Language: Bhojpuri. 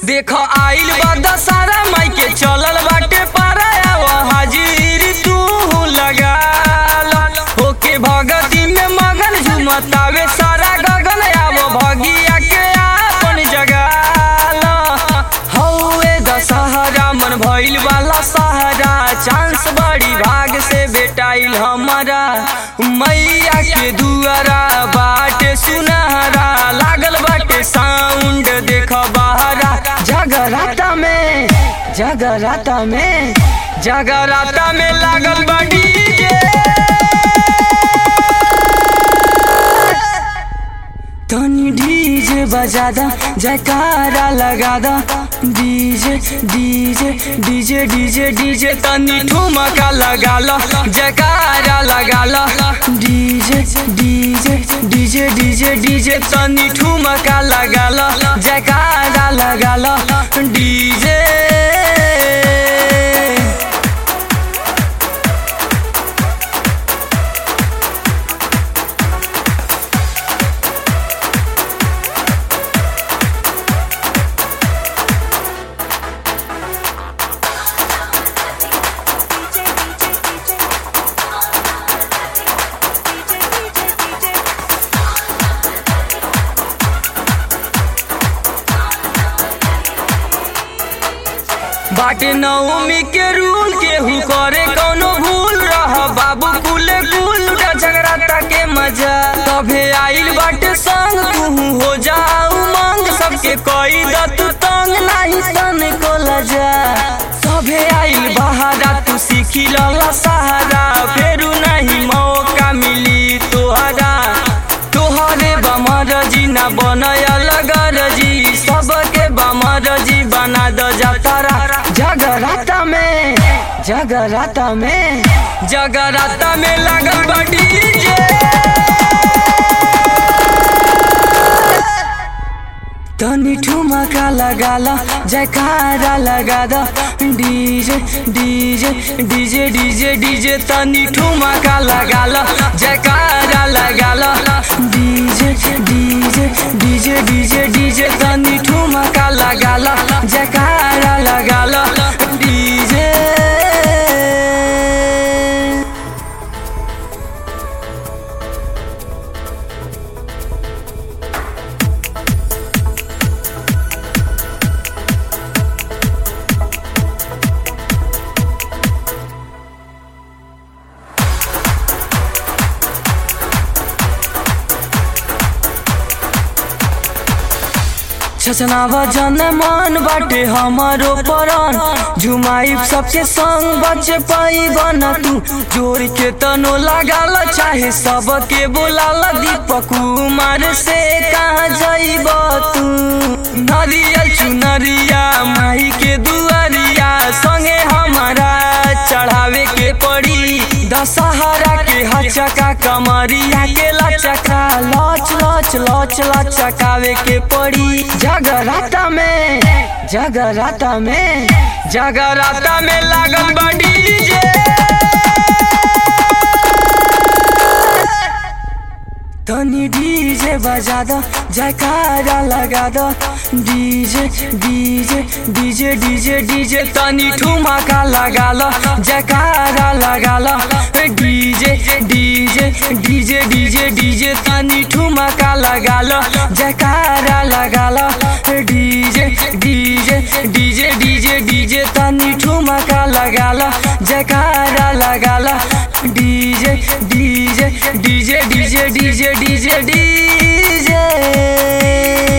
देख आइल बा दशहरा माई के चलल बाटे पारा हाजिर तू लगा होके भगती में मगन झुमतावे सारा गगन आवो भगिया के आपन जगाल हौए दशहरा मन भइल वाला सहारा चांस बड़ी भाग से बेटाइल हमारा मैया के दुआरा बाटे सुनहरा लागल बाटे साउंड देख बहरा जगराता में जगराता में जगराता में लागल बा डीजे तनी डीजे बजा दा जयकारा लगा दा DJ DJ DJ DJ DJ तनी ठुमका लगा ला जयकारा लगा ला DJ DJ DJ DJ DJ तनी ठुमका लगा ला जयकारा लगा ला डीजे बाटे नवमी के रूल केहू करे कौनो भूल रह बाबू कुले कुल झगड़ाता के मजा तभे आइल बाटे संग तू हो जाऊ मंग सबके कोई दत तंग नहीं तन को लजा सभे आइल बहारा तू सीखी लला सहारा फेरू नहीं मौका मिली तोहरा तोहरे बमर जी ना बनयल गरजी सबके बमर जी बना द जातारा जगराता में जगराता में जगराता में लगल बा डीजे तनी ठुमका लगा ला जयकारा लगा दा DJ DJ DJ DJ DJ तनी ठुमका लगा ला जयकारा लगा ला DJ DJ DJ DJ DJ तनी ठुमका लगा ला जयकारा लगा ला डीजे छचनावा जन मन बाटे हमारो परन झुमाई सबके संग बचे पाई बना तू जोर के तनो लगाल चाहे सबके बोलाल दीपक कुमार से कहाँ जाइब तू नरियल चुनरिया माई के दुआरिया संगे हमारा चढ़ावे के पड़ी दशहरा के हचका कमरिया के लचका लच लच लच लचकावे के पड़ी जगराता में जगराता में जगराता में लागल बा डीजे तनी डीजे बजा द जयकारा लगा द DJ DJ DJ DJ DJ तनी ठुमका लगा ला जयकारा लगा ला DJ DJ DJ DJ DJ तनी ठुमका लगा ला जयकारा लगा ला DJ DJ DJ DJ DJ तनी ठुमका लगा ला जयकारा लगा ला DJ DJ DJ DJ DJ DJ DJ